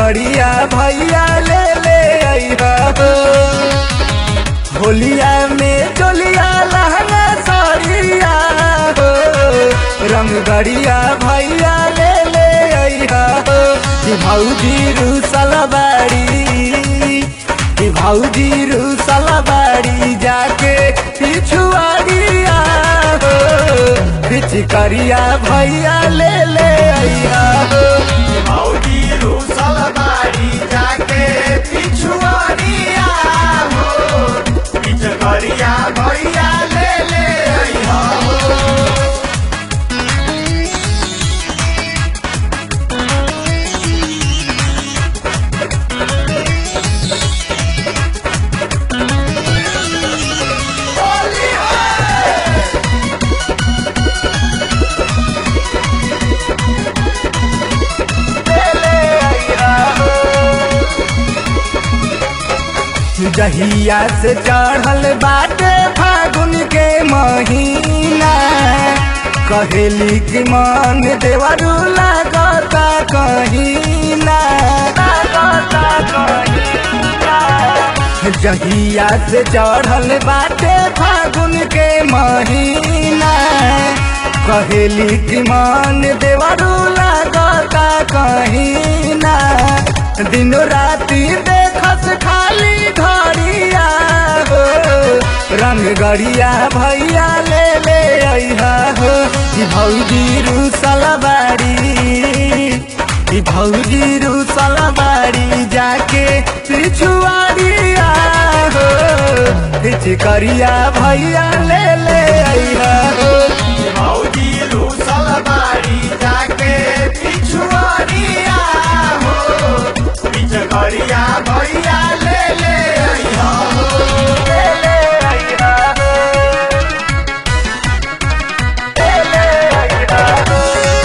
गड़िया भैया ले ले अइहा हो होलिया में चोलिया लहंगा साड़िया हो रंग गड़िया भैया ले ले अइहा हो कि भौजी रूसल बाड़ी कि भौजी रूसल बाड़ी जाके पिछुआड़िया हो पिचकरिया भैया ले ले अइहा हो भौजी रूसल बाड़ी जाके पिछुआरिया हो पिचकरिया भैया ले ले अइहा हो जहिया से चढ़ल बाटे फागुन के महीना कहेली कि मन देवरू लागता कहीना जहिया से चढ़ल बाटे फागुन के महीना कहेली कि मन देवरू लागता कहीना दिनो राती देखस खाली घड़िया हो रंग गड़िया भैया ले ले अइहा हो कि भौजी रूसल बाड़ी कि भौजी रूसल बाड़ी जाके पिछुआड़िया हो पिचकरिया भैया ले ले अइहा हो भौजी रूसल बाड़ी जाके पिछुआरिया हो पिचकरिया भैया ले ले अइहा हो ले ले अइहा हो ले ले अइहा हो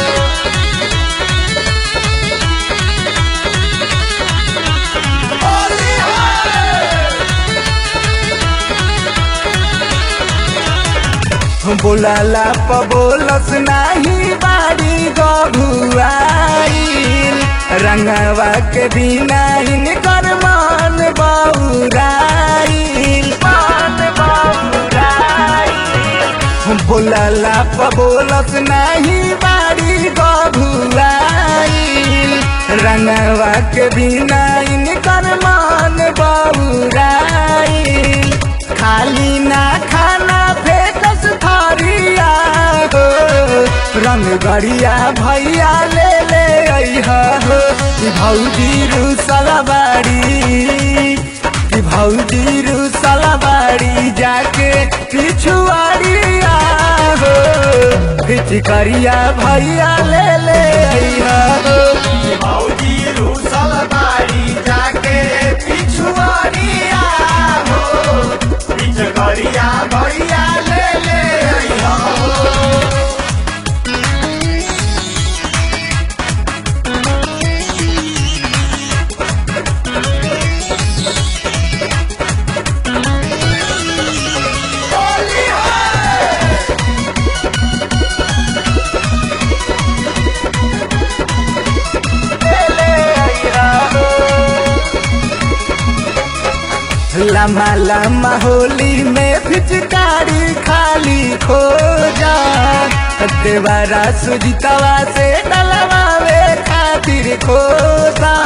बोलाला प बोलस नाही बाड़ी गभुआईल रंगवा के बिना हिनकर मन बौराईल मन बौराईल बोलाला प बोलस नाही बाड़ी गभुआईल रंगवा के बिना हिनकर मन बौराईल खाली ना खाना फेकस थरिया हो रंग गड़िया भैया ले ले अइहा हो कि भौजी रूसल बाड़ी कि भौजी रूसल बाड़ी जाके पिछुआड़िया हो पिचकरिया भैया ले ले अइहा हो भौजी रूसल बाड़ी जाके पिछुआरिया हो पिचकरिया भैया ले ले अइहा हो लम्बा लम्बा होली में पिचकारी खाली खो जा देवारा सुजितवा से डलवावे खातिर खोता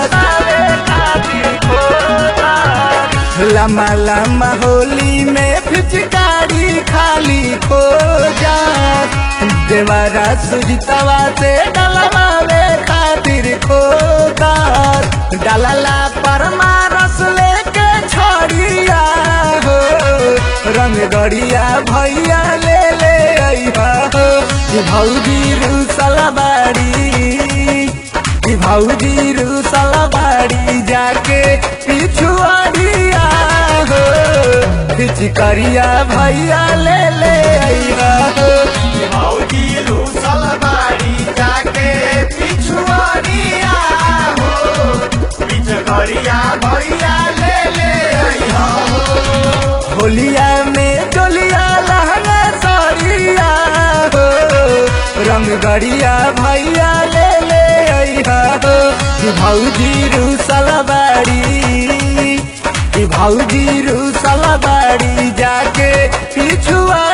लम्बा लम्बा होली में पिचकारी खाली खो जा देवारा सुजितवा से डलवावे खातिर खोता डलला परमारस लेके छोड़िया हो रंग गड़िया भैया ले ले अइहा हो कि भौजी रूसल बाड़ी कि भौजी रूसल बाड़ी जाके पिछुआड़िया हो पिचकरिया भैया ले ले अइहा हो भौजी रूसल बाड़ी जाके पिछुआरिया हो पिचकरिया भैया ले ले अइहा हो होलिया में डोलिया लहंगा साड़िया हो रंग गड़िया भैया ले ले अइहा हो कि भौजी रूसल बाड़ी कि भौजी रूसल बाड़ी जाके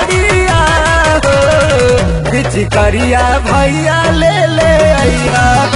पिछुआड़िया हो पिचकरिया भैया ले ले अइहा